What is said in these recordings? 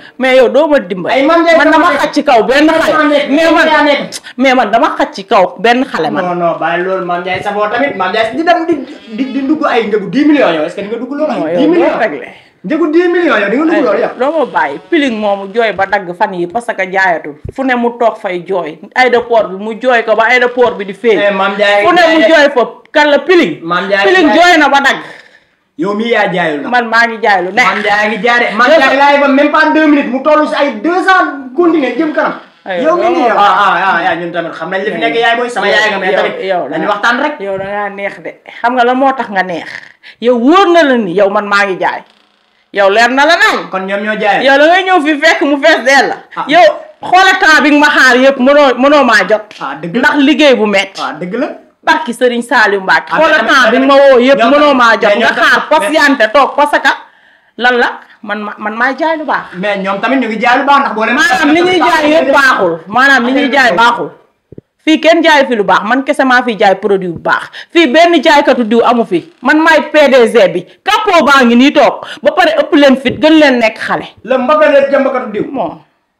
mais yow doo ma dimbali Ay, man de man dama sama xaj ci kaw benn Sama xale nekk, mais man yaa nekk. mais man dama xaj ci kaw benn xale man non non bàyyi loolu Mame Ndiaye Savon tamit Mame Ndiaye di dem di di di dugg ay njëgu 10 millions yow est-ce que di nga dugg loolu non ay 10 yow doo millions réglé njëgu 10 millions yow di nga dugg loolu yow doo ma bàyyi piling moomu jooy ba dagg fan yi parce que jaayatul fu ne mu toog fay jooy aéroport bi mu jooy ko ba aéroport bi di Eh, feeñ Mame Ndiaye fu ne mu jooy fa kan la piling Mame Ndiaye piling Ndiaye. jooy na ba dagg yow mii yaa jaayul na man maa ngi jaay lu Mame nekk Ndiaye ngi jaare Mame Ndiaye laay ba même pas 2 minutes mu toll si ay 200 continuer jëm kanam Ay, yow mii nii yow yow ah ah ah yaa ñun tamit xam nañ li fi nekk yaay booy sama yaay nga mais yow- tamit yow dañu waxtaan rek yow da ngaa neex de xam nga lan moo tax nga neex yow wóor na la ni yow man maa ngi jaay yow leer na la naan kon ñoom ñoo jaay yow da ngay ñëw fi fekk mu fees dell la Ah. yow xoola temps bi nga ma xaar yëpp mënoo mënoo maa jot ah dëgg la ndax liggéey bu metti ah dëgg la barki Serigne Saliou Mbacke Ah, xoola mais temps bi tamit- nga ma woo yëpp ñoom mënoo tamit- maa jot mais nga ñoom xaar tamit- patiente toog parce que lan la man ma man maay jaay lu baax mais ñoom tamit ñu ngi jaay lu baax ndax boo leen maanaam li ñuy jaay yëpp baaxul maanaam li ñuy jaay baaxul fii kenn jaay fi lu baax man kese maa fi jaay produit bu baax fii benn jaaykatu diw amu fi man maay PDG bi capot baa ngi nii toog ba pare ëpp leen fit gën leen nekk xale la Mbappé la jëmbakatu diw bon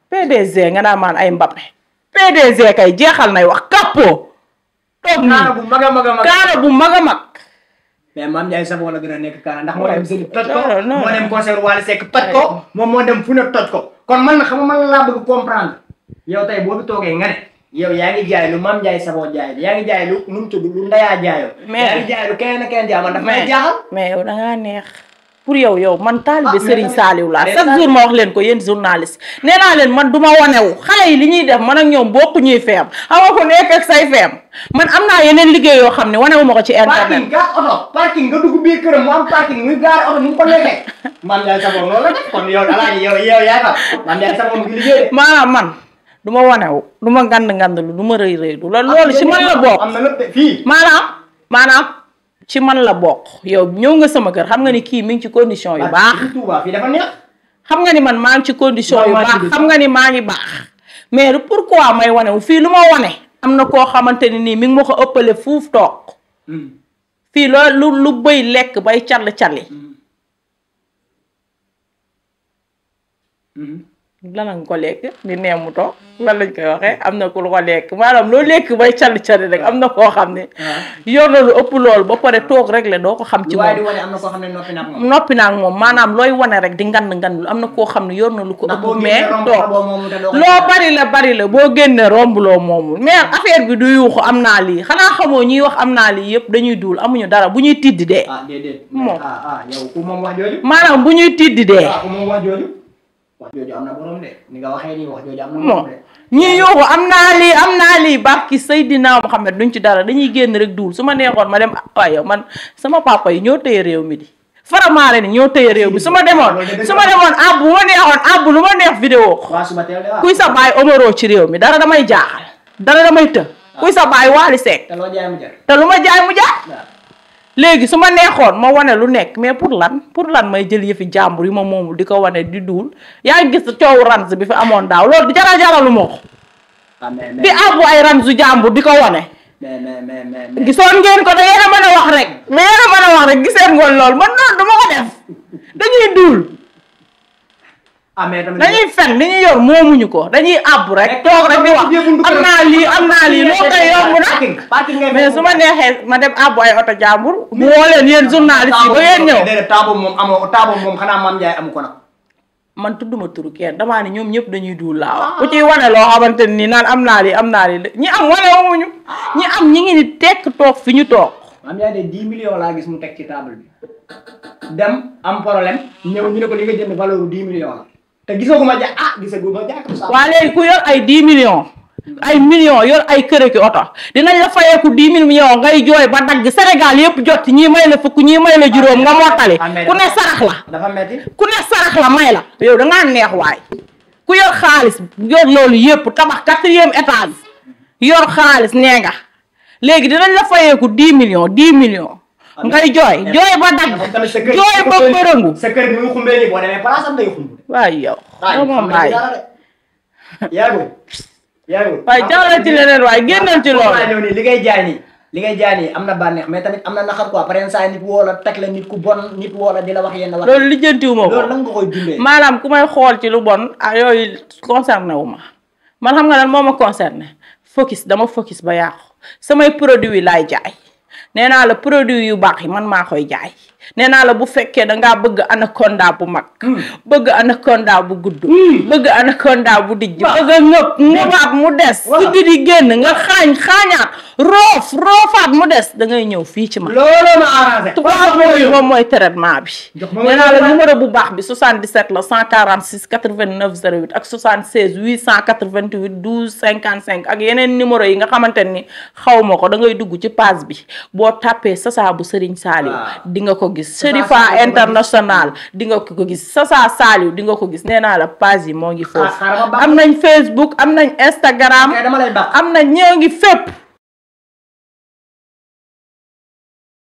PDG nga naa maan ay Mbappé PDG kay jeexal nay wax capot toog kaana nii bu mag a mag a mag kaara bu mag a mag mais Mame Ndiaye Savon la gën a nekk kaana ndax moo dem sëli toj ko non, non. moo dem concert Wally Seck toj ko moom moo dem fu ne toj ko kon man xam nga man laa bëgg comprendre yow tey boo fi toogee nga ne yow yaa ngi jaay lu Mame Ndiaye Savon jaay yaa ngi jaay lu nu mu tudd lu Ndayaa jaayoo Mais- yaa ngi jaay lu keneen ak keneen jaay man dafa may mais jaaxal mais yow da ngaa neex pour yow yow man taalibe Ah, mais Serigne tamit- Saliou laa mais chaque tamit- jour ma wax leen ko yéen journaliste nee naa leen man du ma wanewu xale yi li ñuy def man ak ñoom bokku ñuy feem xam nga ko nekk ak say feem man am naa yeneen liggéey yoo xam ne wanewu ma ko ci parking internet gas oto parking nga dugg biir këram mu am parking muy gaare oto ni mu ko nekkee Mame Ndiaye Savon loolu la def kon yow alaaji yow yow yaay fa Mame Ndiaye Savon mu ngi liggéey de. maanaam man du ma wanewu du ma ngand ngand lu du ma rëy rëy lu loolu loolu ci man la bokk am na lépp de fii maanaam maanaam ci man la bokk yow ñëw nga sama kër xam nga ni kii mi ngi ci condition yu baax fii Touba fii dafa neex xam nga ni man maa ngi ci condition yu Maa baax ngi xam nga ni maa ngi baax mais pourquoi may wane wu fii lu ma wane am na koo xamante ni nii mi ngi ma ko ëppale fuuf toog fii loolu lu lu bëy lekk bay call calli lan nga ko lekk di neem mu toog lan lañ koy waxee am na ku lu ko lekk maanaam loo lekk bay call calli rek am na koo xam ne yor na lu ëpp loolu ba pare toog rek la doo ko xam ci lu waaye di moom wane am na koo xam ne noppi na ak moom noppi naa ak moom maanaam looy wane rek di ngand ngand lu am na koo xam ne yor na lu ko ndax ëpp boo mais génnee romb toog xaboo moomu te doo ko loo bari la bari la boo génnee romb loo moomul mais affaire bi du yuuxu am naa lii xanaa xamoo ñuy wax am naa lii yëpp dañuy duul amuñu dara bu ñuy tiddi dee ah déedéet Moom. ah ah yow ku moom wax jooju maanaam bu ñuy tiddi dee ah ku moom wax jooju wax jooju am na borom de ni nga waxee nii wax jooju am na moom borom de ñii yuuxu am naa lii am naa lii barki Seydina Muhammad duñ ci dara dañuy génn rek duul su ma neexoon ma dem waaye yow man sama papa yi ñoo téye réew mi di faramaare ni ñoo téye réew mi su ma demoon su ma demoon ab bu ma neexoon ab lu ma neex vidéo ko waa suba teel de waaw kuy sa baay Omaro ci réew mi dara damay jaaxal dara damay të kuy sa baay Waly Seck te loo jaay mu jar te lu ma jaay mu jaay waaw léegi su ma neexoon ma wane lu nekk mais pour lan pour lan may jël yëfi jàmbur yi ma moomul di ko wane di duul yaa ngi gis coowu rans bi fi amoon daaw loolu jara jaralu ma ko ah mais di mais àbbu ay ransu jàmbur di ko wane mais mais mais mais mais gisoon ngeen ko da ngeen a mën a wax rek mais yéen a mën a wax rek giseen ngoon loolu man noonu dama ko def dañuy duul ah mais tamit dañuy fen li ñuy yor moomuñu ko dañuy àbbu rek toog rek di wax am naa lii am naa lii loo koy yomb na parking parking ngay mais su ma neexee ma dem àbbu ay oto jàmbur mu woo leen yéen journaliste yi ba ngeen ñëw déedéet taa boobu moom amoo taa boobu moom xanaa Mame Ndiaye amu ko nag man tudduma turu kenn damaa ne ñoom ñëpp dañuy duul laa wax ku ciy wane loo xamante ni naan am naa lii am naa lii ñi am wane wuñu ñi am ñi ngi ni tekk toog fi ñu toog Mame Ndiaye de 10 millions laa gis mu teg ci table bi dem am problème ñëw ñu ne ko li nga jënd valeur bu 10 millions la te gisaguma ja ah gisaguma jaakatu sa waa léegi ku yor ay 10 millions ay millions yor ay kër ki oto dinañ la fayeeku 10 millions ngay jooy ba dagg Sénégal yëpp jot ñii may la fukk ñii may la juróom nga mottali ku ne sarax la dafa metti ku ne sarax la may la yow da ngaa neex waay ku yor xaalis yor loolu yëpp tabax quatrième étage yor xaalis nee nga léegi dinañ la fayeeku 10 millions 10 millions ngay jooy jooy ba dagg moom tamit sa kër jooy ba bërëngu sa kër bi muy xumbee nii boo demee place am day xumb waay yow waaye doo moom xam nga bàyyi dara de yaa ngi yaa ngi waaye jàllal ci leneen waaye génnal ci loolu waaye ñëw nii li ngay jaay nii li ngay jaay nii am na bànneex mais tamit am na naxar quoi par exemple saa nit woo la teg la nit ku bon nit woo la di la wax yenn wax loolu lijjantiwuma ko loolu nan nga koy dundee maanaam ku may xool ci lu bon ah yooyu concerné wu ma man xam nga lan moo ma concerné focus dama focus ba yàqu samay produit laay jaay nee naa la produit yu baax yi man maa koy jaay nee naa la bu fekkee da ngaa bëgg anaconda bu mag bëgg anaconda bu gudd bëgg anaconda bu dijj bëgg a ngëp ngëbaat mu des Waaw. si di génn nga xaañ xaañaat roof roofaat mu des da ngay ñëw fii ci man looloo ma arrangé tubaab boobu moom mooy traitement bi Jox ma nee naa la traitement. numéro bu baax bi 77 la 146 89 08 ak 76 888 12 55 ak yeneen numéro yi nga xamante ni xaw ma ko da ngay dugg ci page bi boo tàppee Sasa bu Serigne Saliou Waaw. di nga ko gis Sasa Serifa Saliou international di nga ko gis Sasa Saliou di nga ko gis nee naa la page yi moo ngi foofu xaaral ma baax. am nañ Facebook am nañ Instagram ok dama lay baax am na ñoo ngi fépp